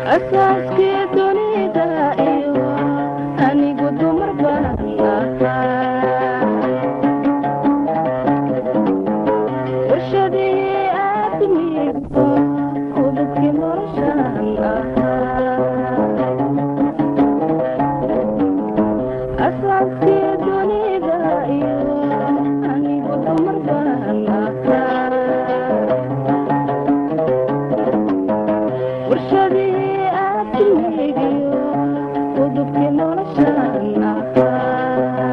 asaaskii dunida iyo anigu dumar baan ahaa warshadii aadmigu udubkii noloshaan ahaa asaaskii dunida iyo anigu dumar baan ahaa warshadii aadmigiyo udubkii noloshaan ahaa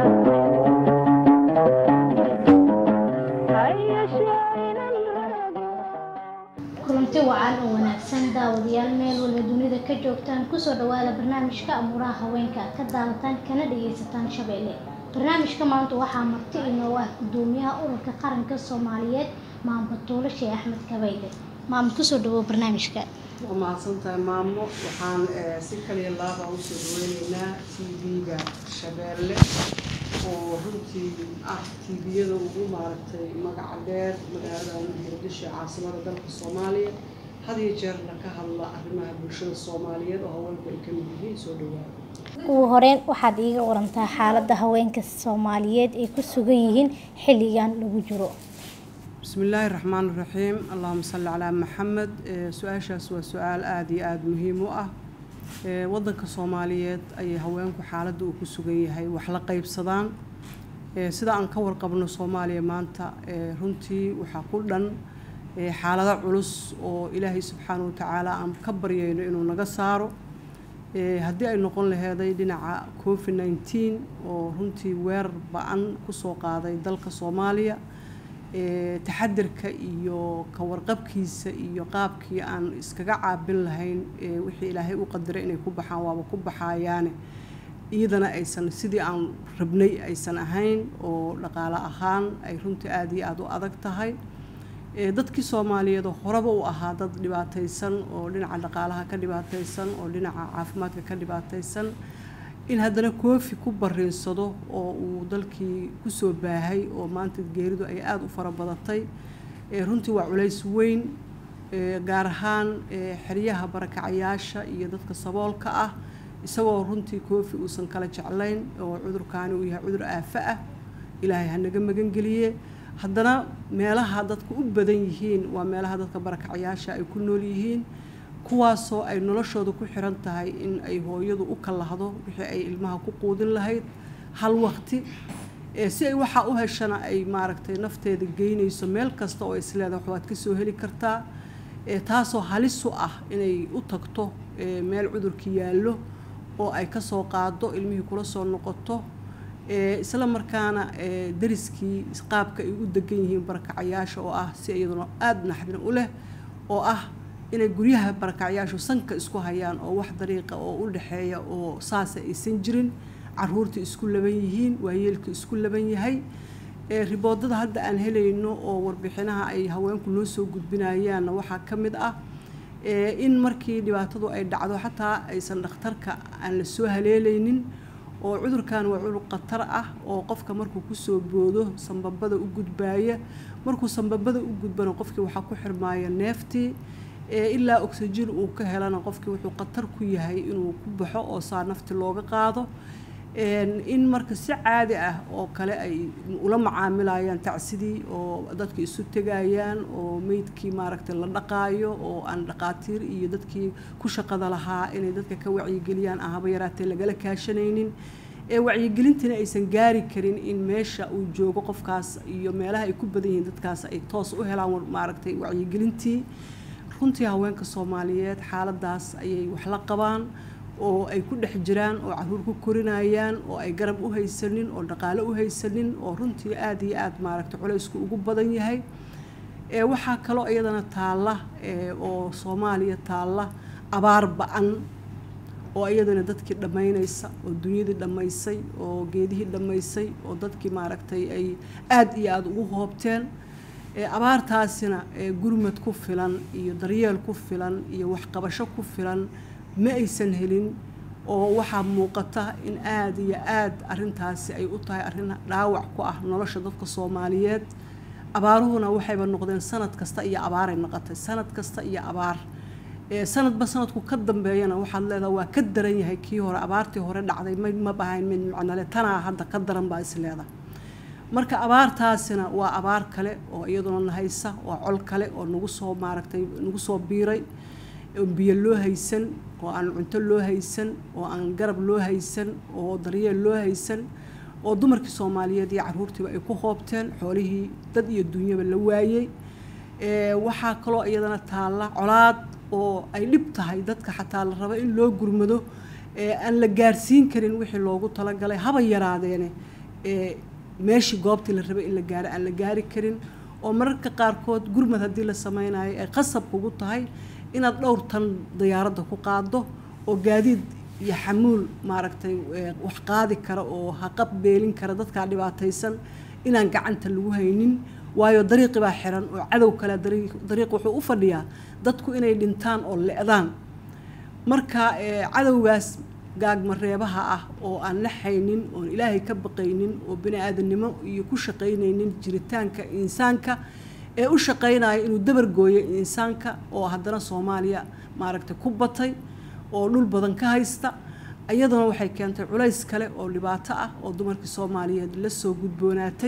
hayashee inan rago kulanti wacan oo wanaagsan daawadayaal meel walba dunida ka joogtaan kusoo dhawaada barnaamijka amuuraha haweenka ka daawataan kana dhagaysataan shabeelle barnaamijka maanta waxaa marti inoo ah gudoomiyaha ururka qaranka soomaaliyeed maamud tuulo sheekh axmed kabayde maamud kusoo dhawow barnaamijka waa mahadsantahay maamo waxaan eh, si kaliya laaba usoo dhaweyneynaa t v-ga shabeelle oo runtii ah tviyada ugu maaragtay magaca dheer magaalada muqdisho caasimada dalka soomaaliya had iyo jeerna ka hadla arrimaha bulshada soomaaliyeed oo haweenku ay ka mid yihiin soo dhawaada ugu horeyn waxaad iiga warantaa xaaladda haweenka soomaaliyeed ay ku sugan yihiin xilligan lagu jiro بسم الله الرحمن الرحيم اللهم صل على محمد Eh, su-aashaas waa su-aal aada iyo aada muhiim u ah Eh, wadanka soomaaliyeed ayay haweenku xaaladda uu ku sugan yahay wax la qaybsadaan Eh, sida aan ka warqabno soomaaliya maanta eh, runtii waxaa ku dhan eh, xaalado culus oo ilaahay subxaanahu watacaala aan ka baryayno inuu naga saaro Eh, haddii ay noqon laheeday dhinaca covid 19 oo runtii weerar ba-an kusoo qaaday dalka soomaaliya Eh, taxadirka iyo ka warqabkiisa iyo qaabkii aan iskaga caabin lahayn eh, wixii ilaahay u qadiray inay ku baxaan waaba ku baxayaane iyadana aysan sidii aan rabnay aysan ahayn oo dhaqaale ahaan ay runtii aada iyo aada u adag tahay Eh, dadkii soomaaliyeed oo horeba u ahaa dad dhibaataysan oo dhinaca dhaqaalaha ka dhibaataysan oo dhinaca caafimaadka ka dhibaataysan in haddana koofi ku bariinsado oo uu dalkii kusoo baahay oo maanta geeridu ay aada u fara badatay Eh, runtii waa culays weyn Eh, gaar ahaan eh, xeryaha barakacayaasha iyo dadka saboolka ah isagoo runtii koofi uusan kala jeclayn oo cudurkaani uu yahay cudur aafo ah ilaahay ha naga magangeliye haddana meelaha dadku u badan yihiin waa meelaha dadka barakacayaasha ay ku nool yihiin kuwaasoo ay noloshooda ku xiran tahay in ay hooyadu u kalahdo wixii ay ilmaha ku quudin lahayd hal waqti Eh, si ay waxaa u heshana ay maaragtay nafteeda geynayso meel kasta oo isleedahay wax waad ka soo heli kartaa Eh, taasoo halis u ah inay u tagto eh, meel cudurkii yaallo oo ay ka soo qaado ilmihii kula soo noqoto Eh, isla markaana eh, dariskii qaabka ay u degan yihiin barakacayaasha oo ah si iyaduna aada naxdin u leh oo ah inay guryaha barakacayaashu sanka isku hayaan oo wax dariiqa oo u dhexeeya oo saasa aysan jirin caruurta isku laban yihiin waayeelka isku laban yahay Eh, riboodada hadda aan helayno oo warbixinaha ay haweenku noo soo gudbinayaanna waxaa ka mid ah eh, in markii dhibaatadu ay dhacdo xataa aysan dhakhtarka aan la soo haleelaynin oo cudurkan waa cudur khatar ah oo qofka markuu kusoo boodo sambabada u gudbaaya markuu sambabada u gudbana qofkii waxaa ku xirmaaya neeftii ee ilaa oxygen uu ka helana qofkii wuxuu khatar ku yahay inuu ku baxo oo saa nafti looga qaado Een, in marka si caadi ah oo kale ay ula macaamilayaan tacsidii oo dadka isu tegayaan oo meydkii maaragtay la dhaqaayo oo aan dhaqaatiir iyo dadkii ku shaqada lahaa inay dadka ka wacyigeliyaan aan haba yaraatee lagala kaashanaynin ee wacyigelintina aysan gaari karin in meesha uu joogo qofkaas iyo meelaha ay ku badan yihiin dadkaas ay toos u helaan war- maaragtay wacyigelintii runtii haweenka soomaaliyeed xaaladaas ayay wax la qabaan oo ay ku dhex jiraan oo caruur ku korinayaan oo ay garab u haysanin oo dhaqaale u haysanin oo runtii aada iyo aada maaragtay culaysku ugu badan yahay ee waxaa kaloo iyadana taalla ee oo soomaaliya taalla abaar ba-an oo iyadana dadkii dhammaynaysa oo dunyadii dhammaysay oo geedihii dhammaysay oo dadkii maaragtay ay aada iyo aada ugu hoobteen ee abaartaasina ee gurmad ku filan iyo daryeel ku filan iyo waxqabasho ku filan ma aysan helin oo waxaa muuqata in aada iyo aada arrintaasi ay u tahay arrin dhaawac ku ah nolosha dadka soomaaliyeed abaaruhuna waxayba noqdeen sanad kasta iyo abaaray noqotay sanad kasta iyo abaar ee sanadba sanadku ka dambeeyana waxaad leedaha waa ka daran yahay kii hore abaartii hore dhacday ma ma bahayn mid macnale tanaa hadda ka daran baa is leedahay marka abaartaasina waa abaar kale oo iyaduna nahaysa waa col kale oo nagu soo maaragtay nagu soo biiray oo biyo loo haysan oo aan cunto loo haysan oo aan garab loo haysan oo daryeel loo haysan oo dumarkii soomaaliyeed iyo caruurtiiba ay ku hoobteen xoolihii dad iyo dunyaba la waayey waxaa kaloo iyadana taalla colaad oo ay dhib tahay dadka xataa la rabo in loo gurmado aan la gaarsiin karin wixii loogu talagalay haba yaraadeene meeshii goobtii la rabay in la gaaro aan la gaari karin oo mararka qaarkood gurmad haddii la sameynayo ay qasab kugu tahay inaad dhowr tan diyaaradda ku qaado oo gaadiid iyo xamuul maaragtay wax qaadi kara oo haqab beelin kara dadkaa dhibaataysan inaan gacanta lagu haynin waayo dariiqi baa xiran oo cadow kale dariiq wuxuu u fadhiyaa dadku inay dhintaan oo le'daan marka cadowgaas gaagmareebaha ah oo aan la haynin oon ilaahay ka baqaynin oo bini aadamnimo iyo ku shaqaynaynin jiritaanka insaanka ee u shaqaynaya inuu dabargooyo insaanka oo haddana soomaaliya maaragtay ku batay oo dhul badan ka haysta iyaduna waxay keentay culays kale oo dhibaato ah oo dumarkii soomaaliyeed la soo gudboonaatay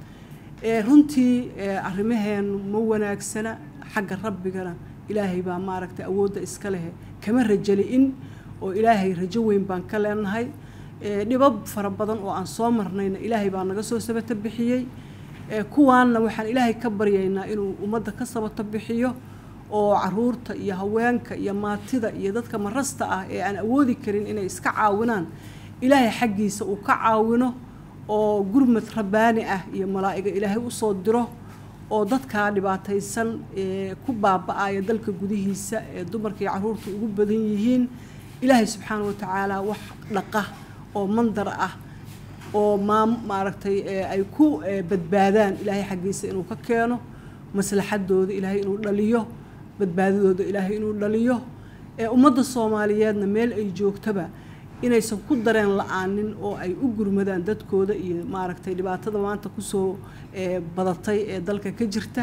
runtii arrimaheenu ma wanaagsana xagga rabbigana ilaahay baa maaragtay awoodda iska leh kama rajali in oo ilaahay rajo weyn baan ka leenahay dhibab fara badan oo aan soo marnayna ilaahay baa naga soo sabato bixiyey kuwaanna waxaan ilaahay ka baryaynaa inuu ummadda ka sabato bixiyo oo caruurta iyo haweenka iyo maatida iyo dadka marasta ah ee aan awoodi karin inay iska caawinaan ilaahay xaggiisa uu ka caawino oo gurmad rabbaani ah iyo malaa'iga ilaahay usoo diro oo dadkaa dhibaataysan ee ku baaba-aya dalka gudihiisa ee dumarka iyo caruurta ugu badan yihiin ilaahay subxaana wa tacaala wax dhaqa oo mandar ah oo maam maaragtay ay ku badbaadaan ilaahay xaggiisa inuu ka keeno maslaxadooda ilaahay inuu dhaliyo badbaadadooda ilaahay inuu dhaliyo ee ummadda soomaaliyeedna meel ay joogtaba inaysan ku dareen la-aanin oo ay u gurmadaan dadkooda iyo maaragtay dhibaatada maanta kusoo badatay ee dalka ka jirta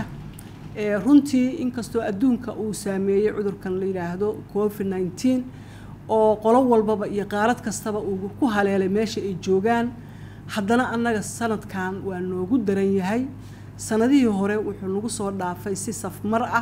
runtii inkastoo adduunka uu saameeyey cudurkan la yidhaahdo covid nineteen oo qolo walbaba iyo qaarad kastaba uu ku haleelay meesha ay joogaan haddana annaga sanadkan waa noogu daran yahay sanadihii hore wuxuu nagu soo dhaafay si safmar ah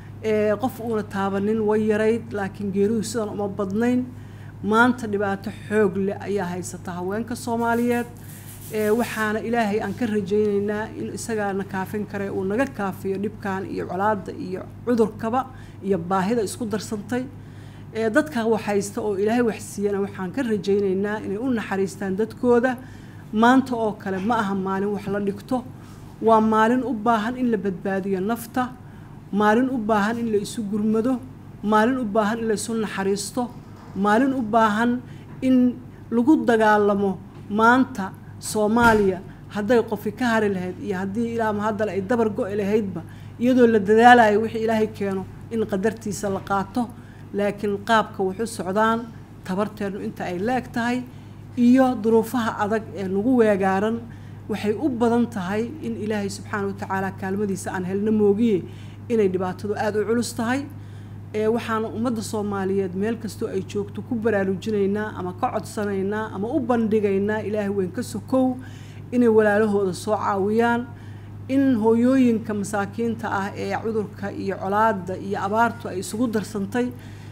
qof uuna taabanin way yarayd laakiin geeridu sidan uma badnayn maanta dhibaato xoog leh ayaa haysata haweenka soomaaliyeed waxaana ilaahay aan ka rajaynaynaa in isagaana kaafin kare uu naga kaafiyo dhibkan iyo colaada iyo cudurkaba iyo baahida isku darsantay dadka wax haysta oo ilaahay waxsiiyana waxaan ka rajaynaynaa inay u naxariistaan dadkooda maanta oo kale ma aha maalin wax la dhigto waa maalin u baahan in la badbaadiyo nafta maalin u baahan in la isu gurmado maalin u baahan in la isu naxariisto maalin u baahan in lagu dagaalamo maanta soomaaliya hadday qofi ka hari lahayd iyo haddii ilaa haddale ay dabar go-i lahaydba iyadoo la dadaalayo wixii ilaahay keeno in qadartiisa la qaato laakiin qaabka wuxu socdaan tabarteennu inta ay la-eg tahay iyo duruufaha adag ee nagu weegaaran waxay u badan tahay in ilaahay subxaana wa tacaala kaalmadiisa aan helno moogiye inay dhibaatadu aada u culus tahay waxaana ummadda soomaaliyeed meel kastoo ay joogto ku baraarujinaynaa ama ka codsanaynaa ama u bandhigaynaa ilaahay weyn ka sokow inay walaalahooda soo caawiyaan in hooyooyinka masaakiinta ah ee cudurka iyo colaada iyo abaartu ay isugu darsantay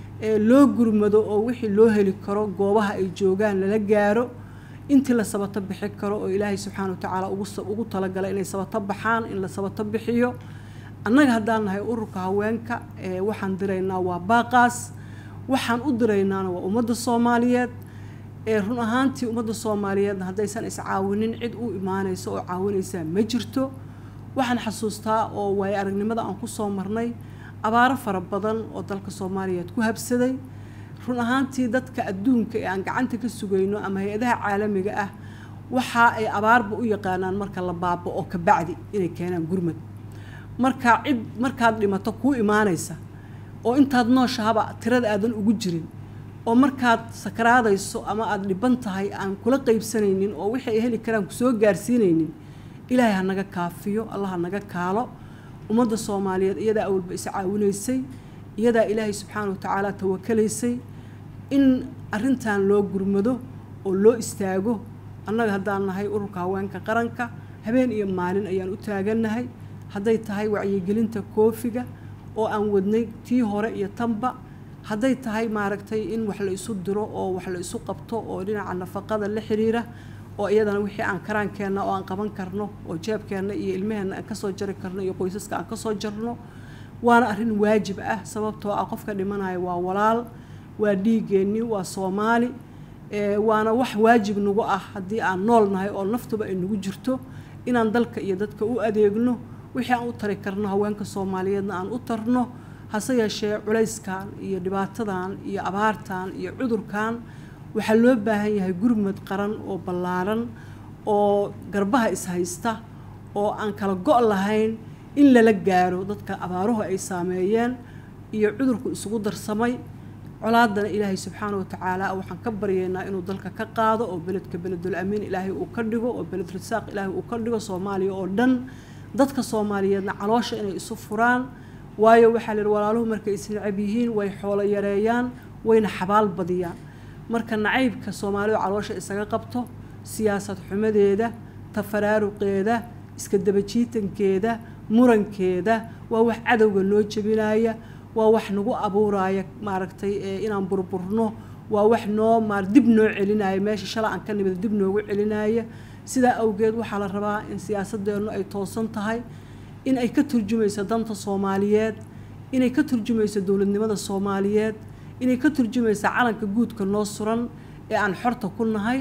loo gurmado oo wixii loo heli karo goobaha ay joogaan lala gaaro intii la sabato bixi karo oo ilaahay subxaana wa tacaala ugu talagalay inay sabato baxaan in la sabato bixiyo annaga haddaan nahay ururka haweenka waxaan diraynaa waa baaqaas waxaan u diraynaana waa ummadda soomaaliyeed run ahaantii ummadda soomaaliyeedna haddaysan iscaawinin cid u imaanaysa oo caawinaysaa ma jirto waxaan xasuustaa oo waayo aragnimada aan kusoo marnay abaaro fara badan oo dalka soomaaliyeed ku habsaday run ahaantii dadka adduunka ee aan gacanta ka sugayno ama hay-adaha caalamiga ah waxa ay abaarba u yaqaanaan marka la baaba-o kabacdi inay keenaan gurmad markaa cid markaad dhimato kuu imaanaysa oo intaad nooshahaba tirada aadan ugu jirin oo markaad sakaraadayso ama aada dhiban tahay aan kula qaybsanaynin oo wixii ay heli karaan kusoo gaarsiinaynin ilaahay ha naga kaafiyo allah ha naga kaalo ummadda soomaaliyeed iyadaa awalba is caawinaysay iyadaa ilaahay subxaana wa tacaala tawakalaysay in arrintan loo gurmado oo loo istaago annaga haddaan nahay ururka haweenka qaranka habeen iyo maalin ayaan u taagannahay hadday tahay wacyigelinta koofiga oo aan wadnay tii hore iyo tanba hadday tahay maaragtay in wax la isu diro oo wax la isu qabto oo dhinaca nafaqada la xiriira oo iyadana wixii aan karaankeenna oo aan qaban karno oo jeebkeenna iyo ilmaheenna aan kasoo jari karno iyo qoysaska aan kasoo jarno waana arrin waajib ah sababtoo ah qofka dhimanaya waa walaal waa dhiigeenni waa soomaali waana wax waajib nagu ah haddii aan nool nahay oo naftuba ay nagu jirto inaan dalka iyo dadka u adeegno wixii aan u tari karno haweenka soomaaliyeedna aan u tarno hase yeeshee culayskan iyo dhibaatadan iyo abaartan iyo cudurkan waxaa loo baahan yahay gurmad qaran oo ballaaran oo garbaha ishaysta oo aan kala go' lahayn in lala gaaro dadka abaaruhu ay saameeyeen iyo cudurku isugu darsamay colaadana ilaahay subxaana wa tacaala waxaan ka baryaynaa inuu dalka ka qaado oo beledka beledul amiin ilaahay uu ka dhigo oo beled risaaq ilaahay uu ka dhigo soomaaliya oo dhan dadka soomaaliyeedna caloosha inay isu furaan waayo waxaa la yidhi walaaluhu markay isnacab yihiin way xoolo yareeyaan wayna xabaal badiyaan marka nacaybka soomaalidu caloosha isaga qabto siyaasad xumadeeda tafaraaruqeeda iska dabajiitankeeda murankeeda waa wax cadowga noo jebinaya waa wax nagu abuuraya maaragtay inaan burburno waa wax noo maar dib noo celinaya meesha shala aan ka nimid dib noogu celinaya sidaa awgeed waxaa la rabaa in siyaasadeennu ay toosan tahay in ay ka turjumayso danta soomaaliyeed inay ka turjumayso dowladnimada soomaaliyeed inay ka turjumayso calanka guudka noo suran ee aan xorta ku nahay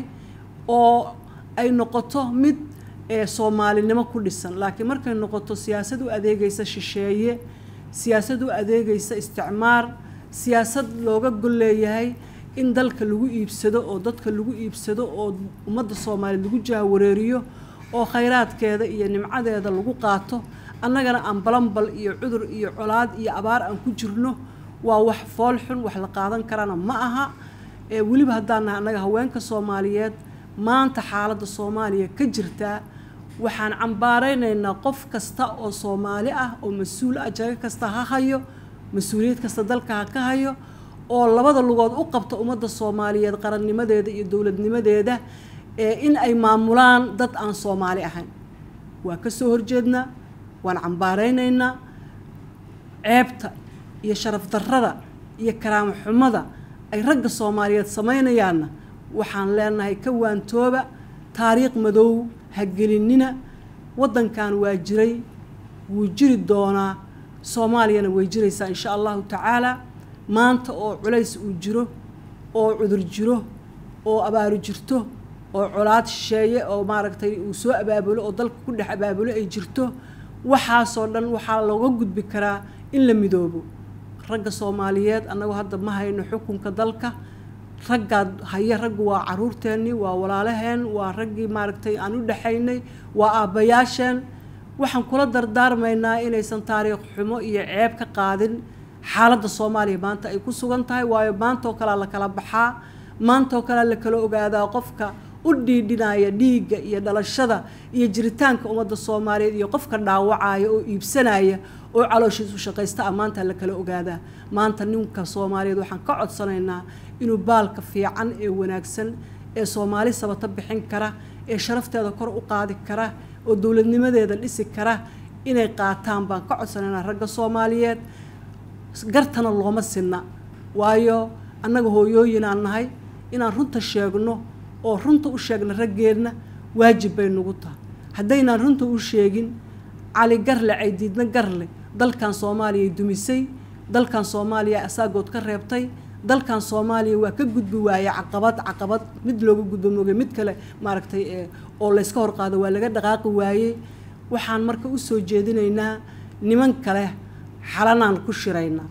oo ay noqoto mid soomaalinimo ku dhisan laakiin markay noqoto siyaasad u adeegaysa shisheeye siyaasad u adeegaysa isticmaar siyaasad looga gol leeyahay in dalka lagu iibsado oo dadka lagu iibsado oo ummadda soomaaliyeed lagu jaawareeriyo oo khayraadkeeda iyo nimcadeeda lagu qaato annagana aan balanbal iyo cudur iyo colaad iyo abaar aan ku jirno waa wax fool xun wax la qaadan karana ma aha weliba haddaan nahay annaga haweenka soomaaliyeed maanta xaaladda soomaaliya ka jirtaa waxaan cambaaraynaynaa qof kasta oo soomaali ah oo mas-uul ah jago kasta ha hayo mas-uuliyad kasta dalka ha ka hayo oo labada lugood u qabta ummadda soomaaliyeed qarannimadeeda iyo dowladnimadeeda in ay maamulaan dad aan soomaali ahayn waa ka soo horjeednaa waan cambaaraynaynaa ceebta iyo sharaf darrada iyo karaamo xumada ay ragga soomaaliyeed samaynayaanna waxaan leenahay ka waantooba taariikh madow ha gelinina waddankan waa jiray wuu jiri doonaa soomaaliyana way jiraysaa insha allahu tacaala maanta oo culays uu jiro oo cudur jiro oo abaaru jirto oo colaad shisheeye oo maaragtay uu soo abaabulo oo dalka ku dhex abaabulo ay jirto waxaasoo dhan waxaa looga gudbi karaa in la midoobo ragga soomaaliyeed annagu hadda ma hayno xukunka dalka raggaad haya raggu waa caruurteennii waa walaalaheen waa raggii maaragtay aan u dhexaynay waa aabbayaasheen waxaan kula dardaarmaynaa inaysan taariikh xumo iyo ceeb ka qaadin xaaladda soomaaliya maanta ay ku sugan tahay waayo maantaoo kalea la kala baxaa maantaoo kalea la kala ogaadaa qofka u dhiidhinaya dhiigga iyo dhalashada iyo jiritaanka ummadda soomaaliyeed iyo qofka dhaawacaya oo iibsanaya oo calooshiisu shaqaysta ah maanta la kala ogaadaa maanta ninka soomaaliyeed waxaan ka codsanaynaa inuu baalka fiican ee wanaagsan ee soomaali sabata bixin kara ee sharafteeda kor u qaadi kara oo dowladnimadeeda dhisi kara inay qaataan baan ka codsanaynaa ragga soomaaliyeed gartana looma sinna waayo annaga hooyooyinaan nahay inaan runta sheegno oo runta u sheegna raggeenna waajib bay nagu tahay haddaynaan runta u sheegin cali garle caydiidna garle dalkan soomaaliya dumisay dalkan soomaaliya asaagood ka reebtay dalkan soomaaliya waa ka gudbi waaye caqabad caqabad mid looga gudbo mooge mid kale maaragtay oo layska hor qaado waa laga dhaqaaqi waayey waxaan marka u soo jeedinaynaa niman kale xalanaan ku shiraynaa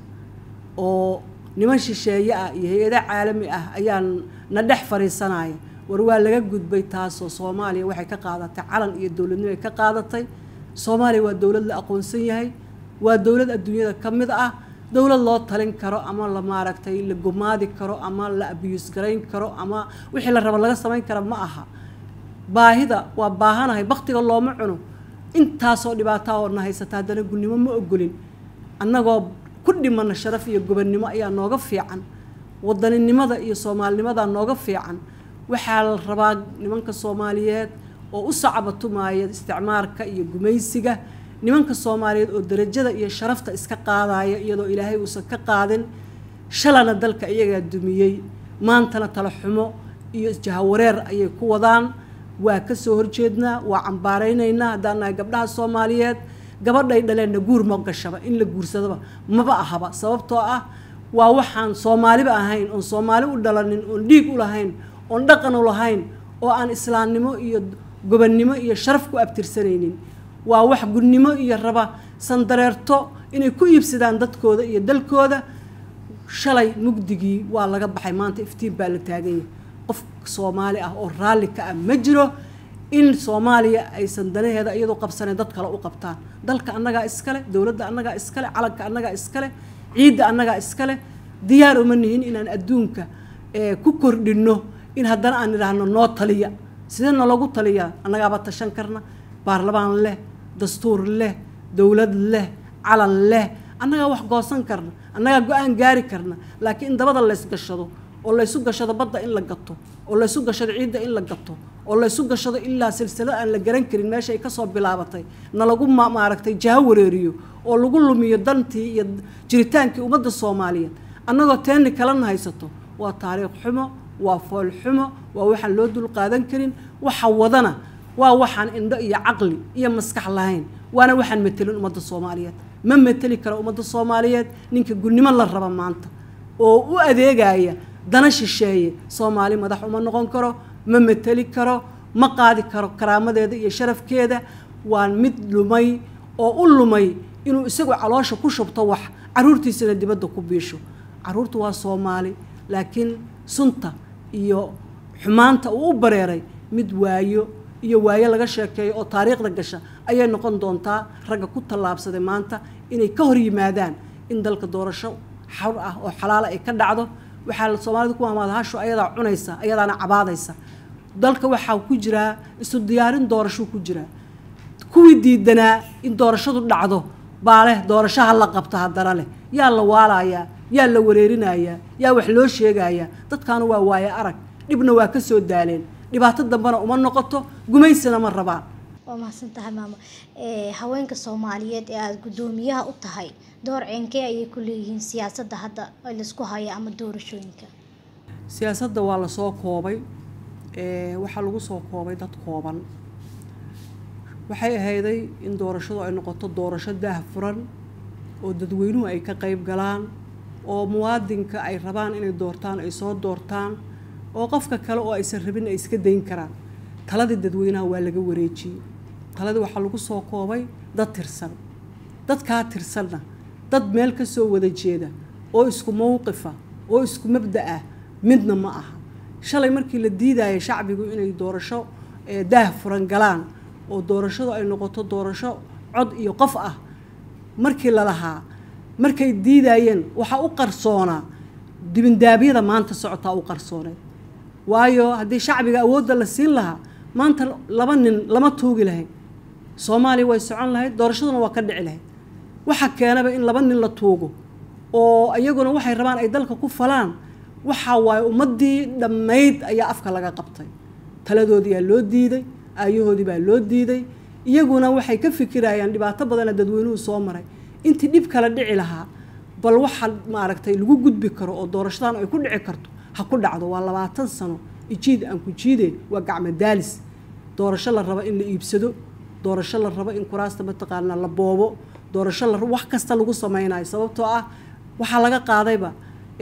oo niman shisheeye ah iyo hay-ada caalami ah ayaan na dhex fadhiisanaya war waa laga gudbay taasoo soomaaliya waxay ka qaadatay calan iyo dowladnimo ay ka qaadatay soomaaliya waa dowlad la aqoonsan yahay waa dowlad adduunyada ka mid ah dowlad loo talin karo ama la maaragtay la gumaadi karo ama la abiyuus garayn karo ama wixii la rabo laga samayn kara ma aha baahida waa baahanahay baktiga looma cuno intaasoo dhibaataa oo na haysata haddana gunnimo ma ogolin annagoo ku dhimana sharaf iyo gobonnimo ayaa nooga fiican wadaninimada iyo soomaalinimadaa nooga fiican waxaa la rabaa nimanka soomaaliyeed oo u sacbatumaaya isticmaarka iyo gumaysiga nimanka soomaaliyeed oo darajada iyo sharafta iska qaadaya iyadoo ilaahay uusan ka qaadin shalana dalka iyagaa dumiyey maantana tala xumo iyo jahawareer ayay ku wadaan waa ka soo horjeednaa waa cambaaraynaynaa haddaan nahay gabdhaha soomaaliyeed gabadhay dhaleenna guur ma gashaba in la guursadaba maba ahaba sababtoo ah waa waxaan soomaaliba ahayn oon soomaali u dhalanin oon dhiig u lahayn oon dhaqan u lahayn oo aan islaamnimo iyo gobonnimo iyo sharaf ku abtirsanaynin waa wax gudnimo iyo raba sandareerto inay ku iibsadaan dadkooda iyo dalkooda shalay mugdigii waa laga baxay maanta iftiin baa la taagan yahay qof soomaali ah oo raalli ka ah ma jiro in soomaaliya aysan danaheeda iyadoo qabsaneen dad kale u qabtaan dalka annagaa iskale dowladda annagaa iskale calanka annagaa iskale ciidda annagaa iskale diyaar uma nihin inaan adduunka ku kordhinno in haddana aan idhaahno noo taliya sidee nalagu taliyaa annagaaba tashan karna baarlamaan leh dastuur leh dowlad leh calan leh annagaa wax goosan karna annagaa go-aan gaari karna laakiin in dabada laysgashado oo laysu gashado badda in la gato oo laysu gashado ciidda in la gato oo laysu gashado ilaa silsilad aan la garan karin meesha ay kasoo bilaabatay na lagu maaragtay jaho wareeriyo oo lagu lumiyo dantii iyo jiritaankii ummadda soomaaliyeed annagoo teeni kalena haysato waa taariikh xumo waa fool xumo waa waxaan loo dul qaadan karin waxa wadana waa waxaan indho iyo caqli iyo maskax lahayn waana waxaan metelin ummadda soomaaliyeed ma meteli karo ummadda soomaaliyeed ninka gudnimo la raba maanta oo u adeegaya dana shisheeye soomaali madax uma noqon karo ma meteli karo ma qaadi karo karaamadeeda iyo sharafkeeda waa mid lumay oo u lumay inuu isagu caloosha ku shubto wax caruurtiisana dibadda ku biisho caruurta waa soomaali laakiin sunta iyo xumaanta uu u bareeray mid waayo iyo waayo laga sheekeeyo oo taariikhda gasha ayay noqon doontaa ragga ku tallaabsaday maanta inay ka hor yimaadaan in dalka doorasho xawr ah oo xalaala ay ka dhacdo waxaa soomaalida ku maamaada hasho ayadaa cunaysa ayadaana cabaadaysa dalka waxaa ku jiraa isu diyaarin doorasho ku jiraa kuwii diidanaa in doorashadu dhacdo baa leh doorashaha la qabta haddana leh yaa la waalayaa yaa la wareerinayaa yaa wax loo sheegayaa dadkaanu waa waaye arag dhibna waa ka soo daaleen dhibaato dambena uma noqoto gumaysina ma rabaan waa mahadsan tahay maamo haweenka soomaaliyeed ee aada guddoomiyaha u tahay door ceenkee ayay ku leeyihiin siyaasadda hadda laisku haya ama doorashooyinka siyaasadda waa lasoo koobay waxaa lagu soo koobay dad kooban waxay ahayday in doorashadu ay noqoto doorasho daah furan oo dadweynuhu ay ka qayb galaan oo muwaadinka ay rabaan inay doortaan ay soo doortaan oo qofka kale oo aysan rabin ay iska dayn karaan taladii dadweynaha waa laga wareejiyey taladii waxaa lagu soo koobay dad tirsan dadkaa tirsanna dad meel ka soo wada jeeda oo isku mowqifa oo isku mabda ah midna ma aha shalay markii la diidaya shacbigu inay doorasho daah furan galaan oo doorashadu ay noqoto doorasho cod iyo qof ah markii la lahaa markay diidayeen waxaa u qarsoonaa dibindaabyada maanta socotaa u qarsooneed waayo haddii shacbiga awoodda la siin lahaa maanta laba nin lama tuugi lahayd soomaaliya way socon lahayd doorashaduna waa ka dhici lahayd waxa keenaba in laba nin la tuugo oo iyaguna waxay rabaan ay dalka ku falaan waxaa waaye ummaddii dhammayd ayaa afka laga qabtay taladoodiyaa loo diiday aayahoodii baa loo diiday iyaguna waxay ka fikirayaan dhibaato badana dadweynuhu soo maray intii dhib kala dhici lahaa bal waxa maaragtay lagu gudbi karo oo doorashadan ay ku dhici karto ha ku dhacdo waa labaatan sano ijiid aan ku jiide waa gacmo daalis doorasho la rabo in la iibsado doorasho la rabo in kuraasta mataqaanaa la boobo doorasho la wax kasta lagu sameynayo sababtoo ah waxaa laga qaadayba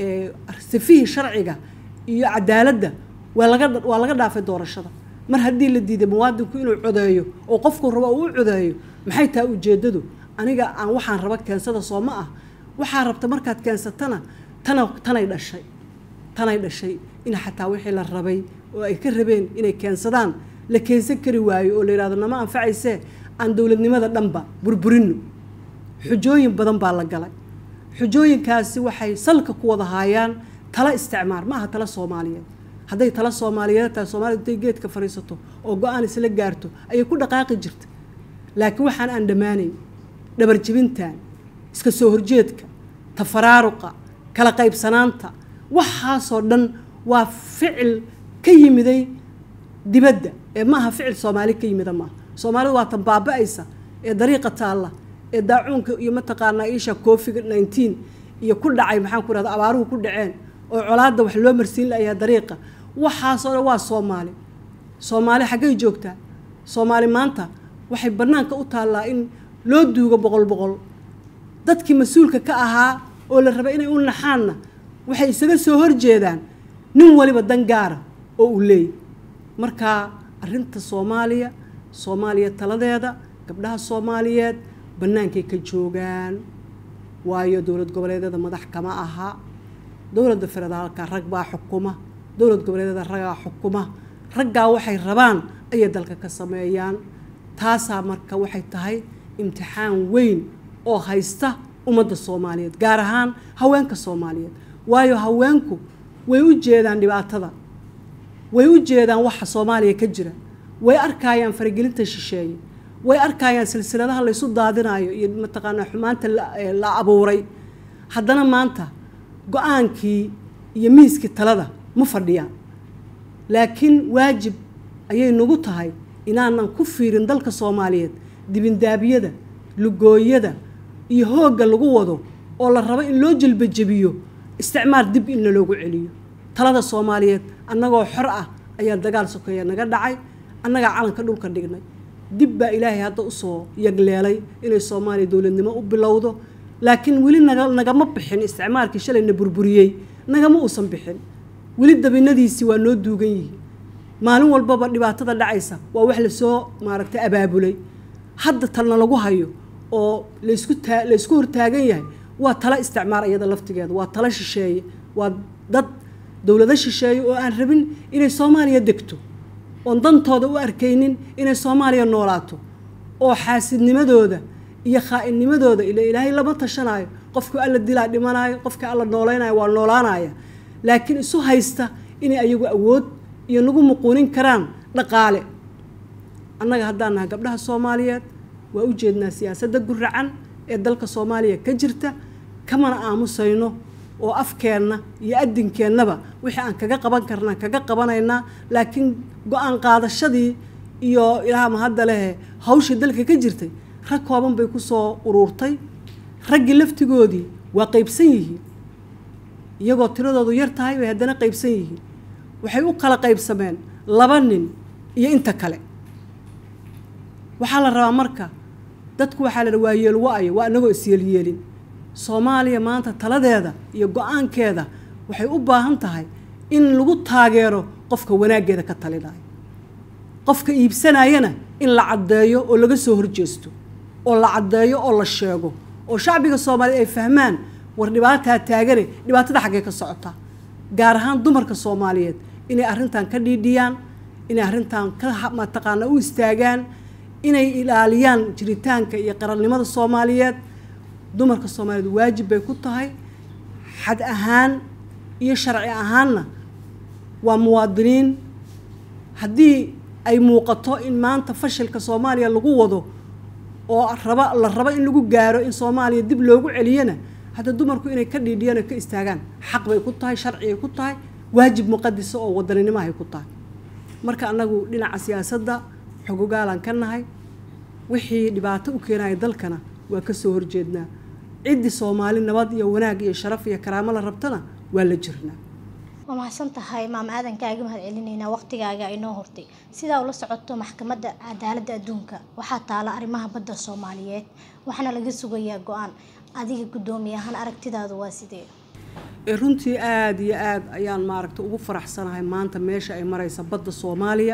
sifihii sharciga iyo cadaaladda waa laga waa laga dhaafay doorashada mar haddii la diiday muwaadinku inuu codeeyo oo qofku rabo uu u codeeyo maxay tahay ujeeddadu aniga aan waxaan raba keensada soo ma ah waxaa rabta markaad keensatana tana tanay dhashay tanay dhashay in xataa wixii la rabay oo ay ka rabeen inay keensadaan la keensan kari waayo oo la yidhahdo nama anfacaysee aan dowladnimada dhanba burburino xujooyin badan baa la galay xujooyinkaasi waxay salka ku wada haayaan tala isticmaar ma aha tala soomaaliyeed hadday tala soomaaliyeed tahay soomaalida haday geedka fadhiisato oo go-aan isla gaarto ayay ku dhaqaaqi jirta laakiin waxaan aan dhammaanayn dhabarjibintan iska soo horjeedka tafaraaruqa kala qaybsanaanta waxaasoo dhan waa ficil ka yimiday dibadda ee maaha ficil soomaali ka yimida maaha soomaalida waa tan baaba-aysa ee dariiqa taalla ee daacuunka iyo mataqaanaa iisha covid nineteen iyo ku dhacay maxaan ku rahda abaaruhu ku dhaceen oo colaadda wax loo marsiin layahay dariiqa waxaasoo dhan waa soomaali soomaali xaggay joogtaa soomaali maanta waxay bannaanka u taallaa in loo duugo boqol boqol dadkii mas-uulka ka ahaa oo la rabay inay u naxaanna waxay isaga soo horjeedaan nin waliba dan gaara oo uu leeyay marka arrinta soomaaliya soomaaliya taladeeda gabdhaha soomaaliyeed bannaankay ka joogaan waayo dowlad goboleedyada madax kama aha dowladda federaalka rag baa xukuma dowlad goboleedyada ragaa xukuma raggaa waxay rabaan ayay dalka ka sameeyaan taasaa marka waxay tahay imtixaan weyn oo haysta ummadda soomaaliyeed gaar ahaan haweenka soomaaliyeed waayo haweenku way u jeedaan dhibaatada way u jeedaan waxa soomaaliya ka jira way arkayaan faragelinta shisheeye way arkayaan silsiladaha laysu daadinayo iyo mataqaanaa xumaanta la abuuray haddana maanta go-aankii iyo miiskii talada ma fadhiyaan laakiin waajib ayay nagu tahay inaanan ku fiirin dalka soomaaliyeed dibindaabiyada lugooyada iyo hoogga lagu wado oo la rabo in loo jelbajebiyo isticmaar dib in laloogu celiyo talada soomaaliyeed annagoo xor ah ayaa dagaal sokeeya naga dhacay annagaa calanka dhulka dhignay dib baa ilaahay hadda usoo yagleelay inay soomaaliya dowladnimo u bilowdo laakiin weli naga nagama bixin isticmaalkii shalayna burburiyey nagama uusan bixin weli dabinadiisii waa noo duugan yihiin maalin walbaba dhibaatada dhacaysa waa wax lasoo maaragtay abaabulay hadda talna lagu hayo oo laysku taa laysku hortaagan yahay waa tala isticmaar iyada laftigeeda waa tala shisheeye waa dad dowlado shisheeye oo aan rabin inay soomaaliya degto oon dantooda u arkaynin inay soomaaliya noolaato oo xaasidnimadooda iyo khaa-innimadooda ila ilaahay lama tashanayo qofka alla dilaa dhimanayo qofka alla noolaynayo waa noolaanaya laakiin isu haysta inay ayagu awood iyo nagu muquunin karaan dhaqaale annaga haddaan nahay gabdhaha soomaaliyeed waa u jeednaa siyaasadda guracan ee dalka soomaaliya ka jirta kamana aamusayno oo afkeenna iyo adinkeennaba wixii aan kaga qaban karnaa kaga qabanaynaa laakiin go-aan qaadashadii iyo ilaahama hadda lehe hawshii dalka ka jirtay rag kooban bay kusoo uruurtay raggii laftigoodii waa qaybsan yihiin iyagoo tiradoodu yar tahay bay haddana qaybsan yihiin waxay u kala qaybsameen laba nin iyo inta kale waxaa la rabaa marka dadku waxaa la waa yeel wa-ayo waa anagoo isyeelyeelin soomaaliya maanta taladeeda iyo go-aankeeda waxay u baahan tahay in lagu taageero qofka wanaaggeeda ka talinayo qofka iibsanayana in la caddeeyo oo laga soo horjeesto oo la caddeeyo oo la sheego oo shacbiga soomaaliyeed ay fahmaan war dhibaataa taagane dhibaatada xaggee ka socotaa gaar ahaan dumarka soomaaliyeed inay arrintan ka dhiidhiyaan inay arrintan ka mataqaana u istaagaan inay ilaaliyaan jiritaanka iyo qarannimada soomaaliyeed dumarka soomaaliyeed waajib bay ku tahay xad ahaan iyo sharci ahaanna waa muwaadiniin haddii ay muuqato in maanta fashilka soomaaliya lagu wado oo raba la rabo in lagu gaaro in soomaaliya dib loogu celiyana hadda dumarku inay ka dhiidhiyaan oo ka istaagaan xaq bay ku tahay sharcigay ku tahay waajib muqadisa oo wadaninimohay ku tahay marka annagu dhinaca siyaasadda xogogaalaan ka nahay wixii dhibaato u keenaya dalkana waa ka soo horjeednaa ciddii soomaali nabad iyo wanaag iyo sharaf iyo karaamo la rabtana waa la jirnaa waa mahadsan tahay maam aadan kaaga mahad celinaynaa waqtigaaga inoo hortay sidaa ula socoto maxkamadda cadaaladda adduunka waxaa taala arrimaha badda soomaaliyeed waxaana laga sugayaa go-aan adiga guddoomiye ahaan aragtidaadu waa sidee runtii aada iyo aada ayaan maaragta ugu faraxsanahay maanta meesha ay maraysa badda soomaaliya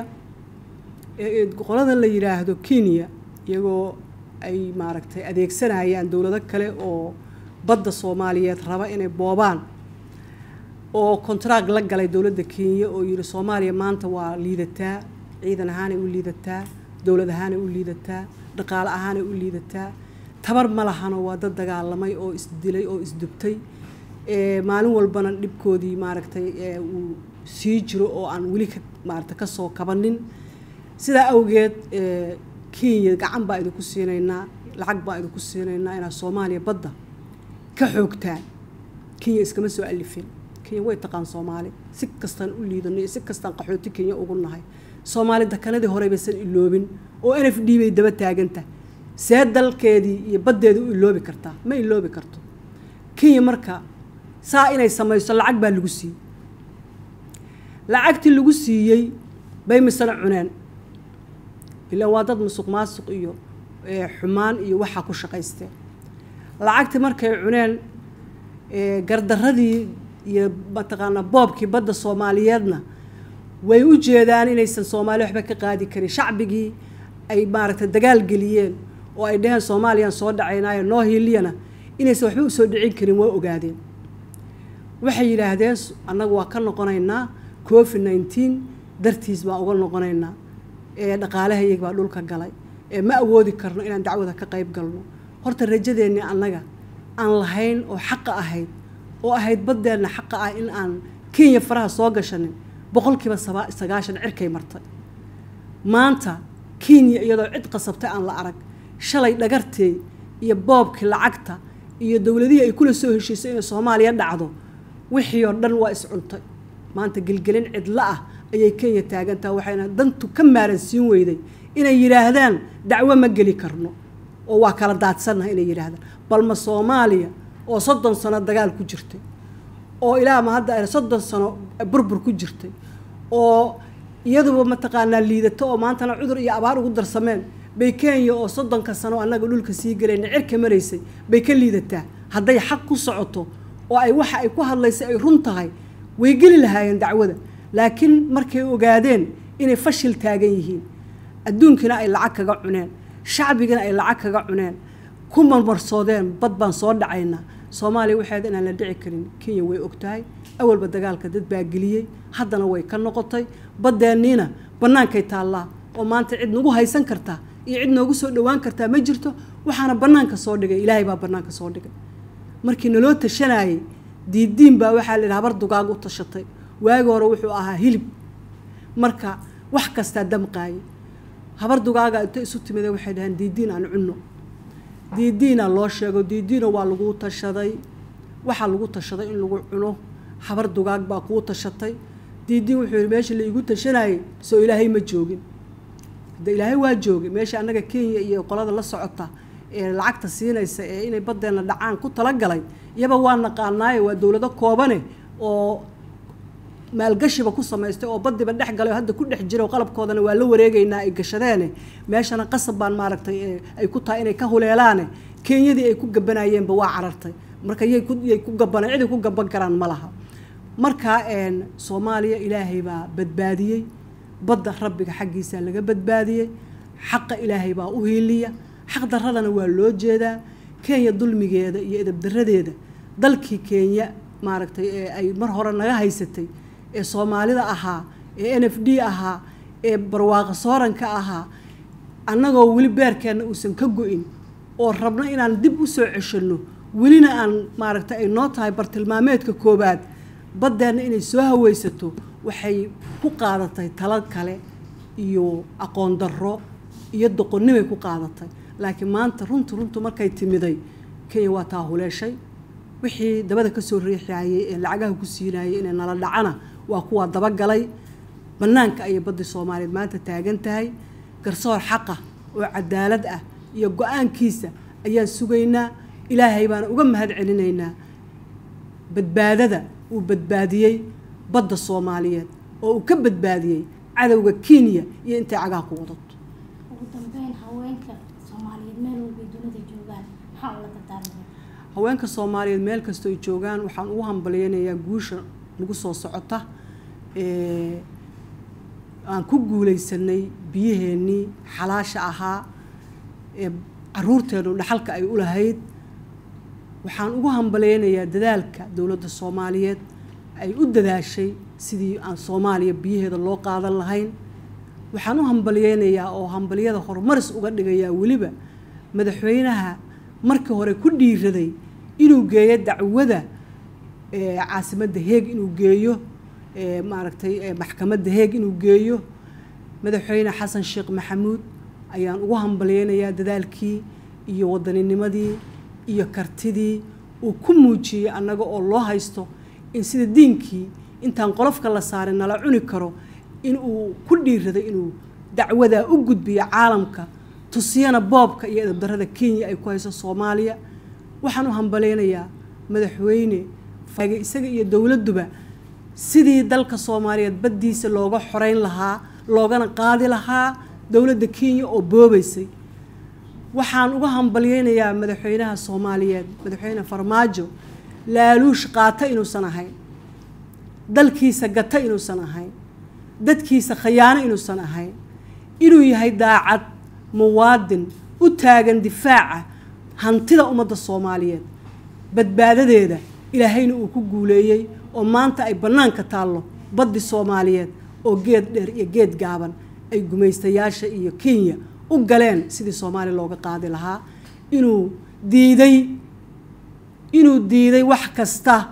ee qoladan la yidhaahdo kenya iyagoo ay maaragtay adeegsanayaan dowlado kale oo badda soomaaliyeed raba inay boobaan oo kontraag la galay dowladda kenya oo yidhi soomaaliya maanta waa liidataa ciidan ahaanay u liidataa dowlad ahaanay u liidataa dhaqaale ahaanay u liidataa tabar ma lahano waa dad dagaalamay oo isdilay oo isdubtay maalin walbana dhibkoodii maaragtay uu sii jiro oo aan weli ka maaragta kasoo kabanin sidaa awgeed kenya gacan baa idinku siinaynaa lacag baa idinku siinaynaa inaad soomaaliya badda ka xoogtaan kenya iskama soo alifin kenya way taqaan soomaali si kastaan u liidano iyo si kastaan qaxooti kenya ugu nahay soomaali dakanadii hore baysan iloobin oo n f d bay daba taagantahay see dalkeedii iyo baddeeda u iloobi kartaa ma iloobi karto kenya marka saa inay samayso lacag baa lagu siiyey lacagtii lagu siiyey bay misana cuneen ilaa waa dad musuq maasuq iyo eh, xumaan iyo waxaa ku shaqaysteen lacagtii markay cuneen eh, gardaradii iyo mataqaanaa boobkii badda soomaaliyeedna way u jeedaan inaysan soomaali waxba ka qaadi karin shacbigii ay maaragtay dagaal geliyeen oo ay dheheen soomaaliyaan soo dhacaynaayo noo hiiliyana inaysan waxba usoo dhicin karin waa ogaadeen waxay yidhaahdeen s- annagu waa ka noqonaynaa covid nineteen dartiis baan uga noqonaynaa ee dhaqaalaha iyaga baa dhulka galay ee ma awoodi karno inaan dacwada ka qayb galno horta rajadeennii annaga aan lahayn oo xaqa ahayd oo ahayd baddeenna xaqa ah in aan kenya faraha soo gashanin boqolkiiba saba- sagaashan cirkay martay maanta kenya iyadoo cid qasabtay aan la arag shalay dhagartey iyo boobkii lacagta iyo dowladihii ay kula soo heshiisay inay soomaaliya dhacdo wixii oo dhan waa iscuntay maanta gelgelin cidlo ah ayay kenya taagantaha waxayna dantu ka maaransiin weyday inay yidhaahdaan dacwo ma geli karno oo waa kala daadsannaha inay yidhaahdaan balma soomaaliya oo soddon sano dagaal ku jirtay oo ilaa ma hadda ay soddon sano burbur ku jirtay oo iyaduba mataqaanaa liidato oo maantana cudur iyo abaar ugu darsameen bay kenya oo soddonka sano annaga dhulka sii galayna cirka maraysay bay ka liidataa hadday xaq ku socoto oo ay waxa ay ku hadlaysay ay run tahay way geli lahaayeen dacwada laakiin markay ogaadeen inay fashil taagan yihiin adduunkina ay lacag kaga cuneen shacbigina ay lacag kaga cuneen ku marmarsoodeen bad baan soo dhacaynaa soomaaliya waxeed inaan la dhici karin kenya way ogtahay awalba dagaalka dad baa geliyey haddana way ka noqotay baddeenniina bannaankay taallaa oo maanta cid nagu haysan kartaa iyo cid noogu soo dhowaan kartaa ma jirto waxaana bannaanka soo dhigay ilaahay baa bannaanka soo dhigay markii naloo tashanayay diidiin baa waxaa la yidhi habar dugaag u tashatay waagi hore wuxuu ahaa hilib marka wax kastaa damqaayay habar dugaaga inta isu timida waxay dhaheen diidiin aan cunno diidiina loo sheego diidiina waa lagu tashaday waxaa lagu tashaday in lagu cuno habar dugaag baa kuu tashatay diidiin wuxuu yidhi meesha la igu tashanayay soo ilaahay ma joogin hadda ilaahay waa joogay meesha annaga kenya iyo qolada la socota ee lacagta siinaysa ee inay baddeenna dhacaan ku talagalay iyaba waa naqaanaaye waa dowlado koobane oo maalgashiba ku samaystay oo badiba dhex galay oo hadda ku dhex jira oo qalabkoodana waa la wareegaynaa ay gashadeene meeshana qasab baan maaragtay ee ay ku tahay inay ka huleelaane kenyadii ay ku gabanayeenba waa carartay marka yay ku yay ku gabanay ciday ku gaban karaan ma laha marka een soomaaliya ilaahay baa badbaadiyey badda rabbiga xaggiisa laga badbaadiyey xaqa ilaahay baa u hiiliya xaq daradana waa loo jeedaa kenya dulmigeeda iyo edabdaradeeda dalkii kenya maaragtay ee ay mar hore naga haysatay ee soomaalida ahaa ee n f d ahaa ee barwaaqo sooranka ahaa annagoo weli beerkeenna uusan ka go-in oo rabno inaan dib u soo ceshanno welina aan maaragtay ay noo tahay bartilmaameedka koowaad baddeenna inay soo hawaysato waxay ku qaadatay talo kale iyo aqoon darro iyo doqonnimay ku qaadatay laakiin maanta runtu runtu markay timiday kenya waa taa huleeshay wixii dabada ka soo riixayay ee lacagaha ku siinayay inay nala dhacana waa kuwaa dabagalay bannaanka ayay baddii soomaaliyeed maanta taagan tahay garsoor xaqa oo cadaalad ah iyo go-aankiisa ayaan sugaynaa ilaahay baana uga mahad celinaynaa badbaadada uu badbaadiyey badda soomaaliyeed oo uu ka badbaadiyey cadowga kenya iyo intay cagaha ku wadato ugu dambeyn haweenka soomaaliyeed meel walbay dunida joogaan maxaa ula dardaarmaya haweenka soomaaliyeed meel kastoo ay joogaan waxaan ugu hambalyeynayaa guusha nagu soo socota ee aan ku guulaysanay biyaheennii xalaasha ahaa ee caruurteennu dhaxalka ay u lahayd waxaan ugu hambalyeynayaa dadaalka dowladda soomaaliyeed ay u dadaashay sidii aan soomaaliya biyaheeda loo qaadan lahayn waxaan u hambalyeynayaa oo hambalyada horumaris uga dhigayaa weliba madaxweynaha markii hore ku dhiiraday inuu geeyo dacwada ee caasimadda heeg inuu geeyo ee maaragtay ee maxkamadda heeg inuu geeyo madaxweyne xasan sheekh maxamuud ayaan ugu hambalyeynayaa dadaalkii iyo waddaninimadii iyo kartidii uu ku muujiyey annaga oo loo haysto in sida diinkii intaan qolofka la saarin nala cuni karo in uu ku dhiiraday inuu dacwadaa u gudbiyo caalamka tusiyana boobka iyo edabdarrada kenya ay ku hayso soomaaliya waxaan u hambalaynayaa madaxweyne faage isaga iyo dowladduba sidii dalka soomaaliyeed baddiisa looga xoreyn lahaa loogana qaadi lahaa dowladda kenya oo boobaysay waxaan uga hambalyeynayaa madaxweynaha soomaaliyeed madaxweyne farmaajo laaluush qaata inuusan ahayn dalkiisa gata inuusan ahayn dadkiisa khayaano inuusan ahayn inuu yahay daacad muwaadin u taagan difaaca hantida ummadda soomaaliyeed badbaadadeeda ilaahayna uu ku guuleeyey oo maanta ay bannaanka taallo baddi soomaaliyeed oo geed dheer iyo geed gaaban ay gumaystayaasha iyo kenya u galeen sidii soomaaliya looga qaadi lahaa inuu diiday inuu diiday wax kasta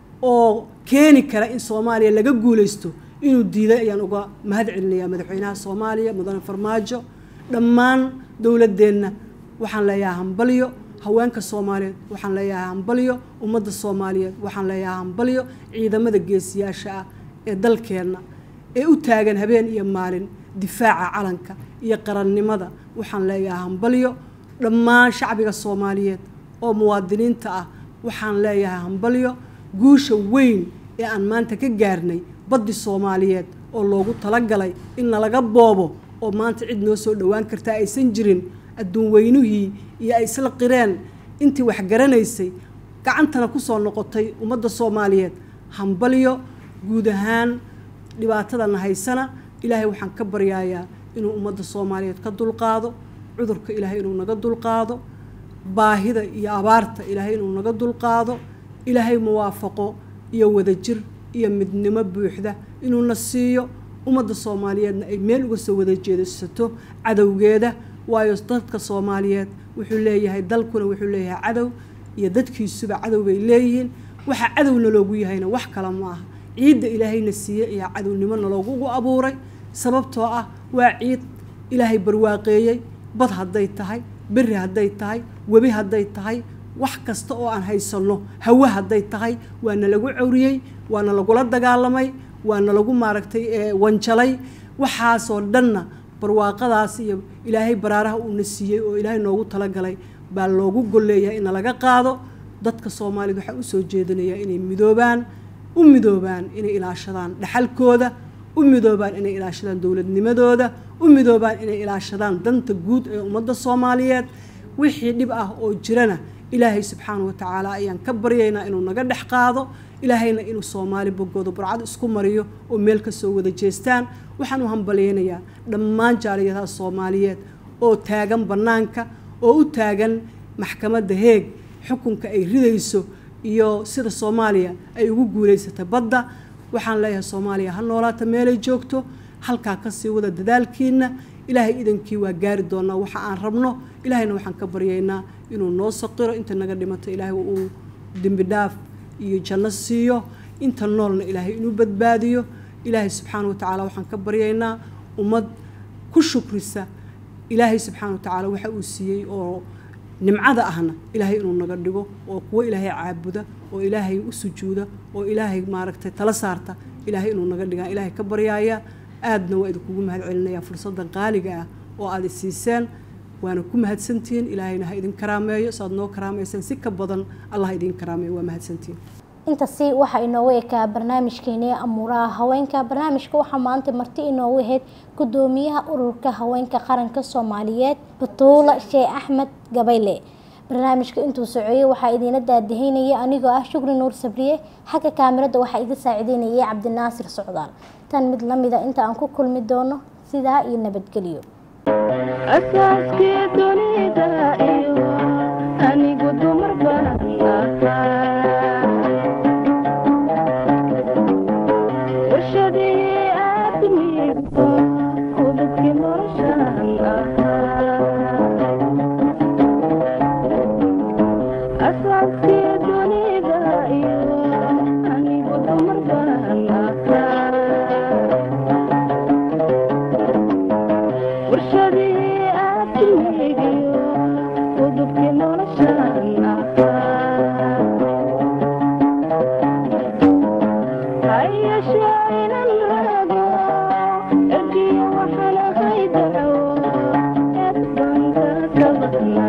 oo keeni kara in soomaaliya laga guulaysto inuu diiday ayaan uga mahad celinayaa madaxweynaha soomaaliya mudane farmaajo dhammaan dowladdeenna waxaan leeyahay hambalyo haweenka soomaaliyeed waxaan leeyahay hambalyo ummadda soomaaliyeed waxaan leeyahay hambalyo ciidamada geesiyaasha ah ee dalkeenna ee u taagan habeen iyo maalin difaaca calanka iyo qarannimada waxaan leeyahay hambalyo dhammaan shacbiga soomaaliyeed oo muwaadiniinta ah waxaan leeyahay hambalyo guusha weyn ee aan maanta ka gaarnay baddi soomaaliyeed oo loogu talagalay in nalaga boobo oo maanta cid noo soo dhowaan kartaa aysan jirin adduun weynuhii iyo ay isla qireen intii wax garanaysay gacantana kusoo noqotay ummadda soomaaliyeed hambalyo guud ahaan dhibaatadana haysana ilaahay waxaan ka baryayaa inuu ummadda soomaaliyeed ka dulqaado cudurka ilaahay inuu naga dulqaado baahida iyo abaarta ilaahay inuu naga dulqaado ilaahay muwaafaqo iyo wadajir iyo midnimo buuxda inuuna siiyo ummadda soomaaliyeedna ay meel uga soo wada jeedasato cadowgeeda waayo dadka soomaaliyeed wuxuu leeyahay dalkuna wuxuu leeyahay cadow iyo dadkiisuba cadow bay leeyihiin waxa cadowna loogu yahayna wax kale ma aha ciidda ilaahayna siiye iyo cadownimo naloogugu abuuray sababtoo ah waa ciid ilaahay barwaaqeeyey bad hadday tahay beri hadday tahay webi hadday tahay wax kasta oo aan haysanno hawe hadday tahay waana lagu cawriyey waana lagula dagaalamay waana lagu maaragtay wanjalay waxaasoo dhanna barwaaqadaas iyo ilaahay baraaraha uuna siiyey oo ilaahay noogu talagalay baa loogu golleeyahay ina laga qaado dadka soomaaliyed waxaa usoo jeedinayaa inay midoobaan u midoobaan inay ilaashadaan dhaxalkooda u midoobaan inay ilaashadaan dowladnimadooda u midoobaan inay ilaashadaan danta guud ee ummadda soomaaliyeed wixii dhib ah oo jirana ilaahay subxaana wa tacaala ayaan ka baryaynaa inuu naga dhex qaado ilaahayna inuu soomaali bogooda burcad isku mariyo oo meel ka soo wada jeestaan waxaan u hambalyaynayaa dhammaan jaaliyadaha soomaaliyeed oo taagan bannaanka oo u taagan maxkamadda heeg xukunka ay ridayso iyo sida soomaaliya ay ugu guulaysatay badda waxaan leeyahay soomaaliya ha noolaata meelay joogto halkaa kasii wada dadaalkiina ilaahay idankii waa gaari doonaa waxa aan rabno ilaahayna waxaan ka baryaynaa inuu noo saqiro inta naga dhimato ilaahay uu dembi dhaaf iyo janno siiyo inta noolna ilaahay inuu badbaadiyo ilaahay subxaana wa tacaala waxaan ka baryaynaa ummad ku shukrisa ilaahay subxaana wa tacaala waxa uu siiyey oo nimcada ahna ilaahay inuu naga dhigo oo kuwo ilaahay caabuda oo ilaahay u sujuuda oo ilaahay maaragtay tala saarta ilaahay inuu naga dhigaa ilaahay ka baryaaya aadna waa idinkugu mahad celinayaa fursaddan qaaliga ah oo aad isiiseen waana ku mahadsantihiin ilaahayna ha idin karaameeyo saaad noo karaameyseen si ka badan allah idin karaameeyo waa mahadsantihiin intasi waxaa inoogu ekaa barnaamijkeenii amuuraha haweenka barnaamijka waxaa maanta marti inoogu ahayd gudoomiyaha ururka haweenka qaranka soomaaliyeed batuula sheekh axmed gabayle barnaamijka intuu socoyey waxaa idiina daadahaynaya anigoo ah shukri nuur sabriye xagga kaamirada waxaa iga saacideynayay cabdinaasir socdaal tan mid lamida inta aan ku kulmi doono sidaa iyo nabadgelyo asaaskii dunida iyo anigu dumar baan ahaa warshadii aadmigu udubkii noloshaan ahaa asaaskii dunida iyo anigu dumar baan ahaa warshadii aadmigiyo udubkii noloshaan ahaa inan raago ergiyo waxaan ahay daco eed baan ka kabadnaa